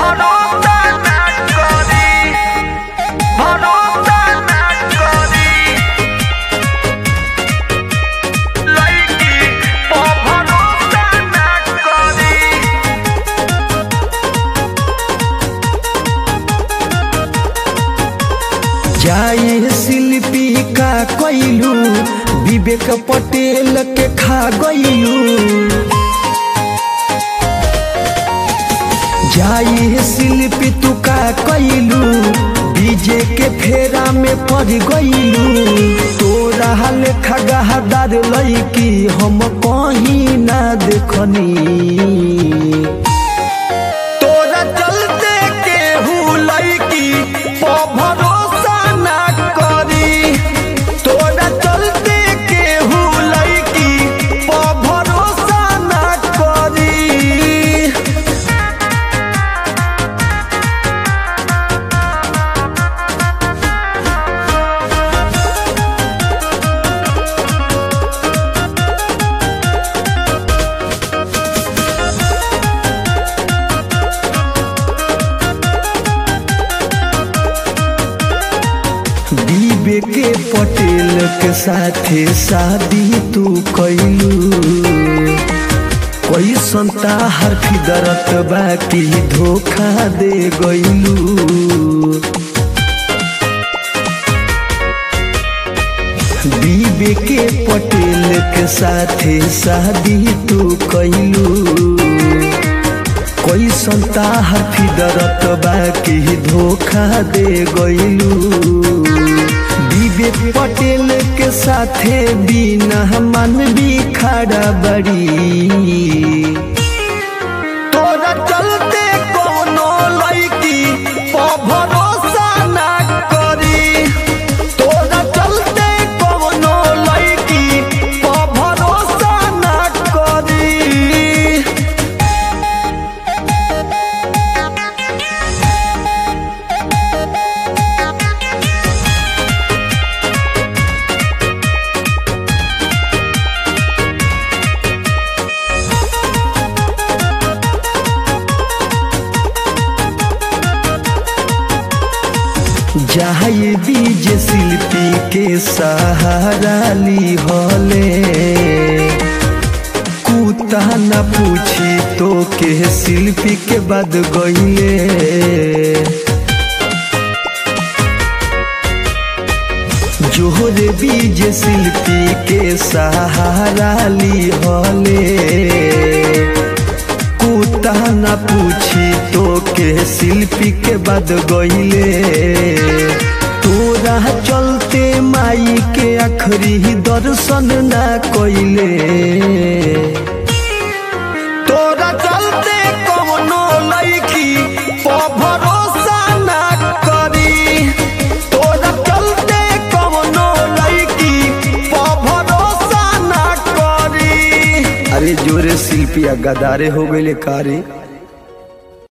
ভরসা না করি ভরসা না করি লাইকি ভরসা না করি जाए शिल्पी का कैलू विवेक पटेल के खा गईलू जाए शिल्पी तू का कैलू बीजे के फेरा में पड़ गईलू तोरा लेखा गहादार लईकी हम कहीं ना देखनी तोरा चलते केहू लईकी प भरोसा ना करी तोरा चलते केहू लईकी प भरोसा ना करी बीबे के पटेल के साथे शादी तू कैलू कोई संता हर फिदरत बाकी धोखा दे गईलू बीबे के पटेल के साथे शादी तू कैलू कोई संता हर फिदरत बाकी धोखा दे गईलू विवेक पटेल के साथे बिना मन भी खड़ा बड़ी तोरा चलते कोनो लईकी प भरोसा ना करी तोरा चलते कोनो लईकी प भरोसा ना करी जाए बीज शिल्पी के सहारा ली होले कुता न पूछी तो के शिल्पी के बाद गईले जोहरे बीज शिल्पी के सहारा ली होले कुता न पूछी तो के शिल्पी के बाद गईले तोरा चलते माई के आखरी दर्शन ना कइले तोरा चलते कौनो लईकी प भरोसा ना करी तोरा चलते कौनो लईकी प भरोसा ना करी अरे जोरे शिल्पी गदारे हो गईले कारे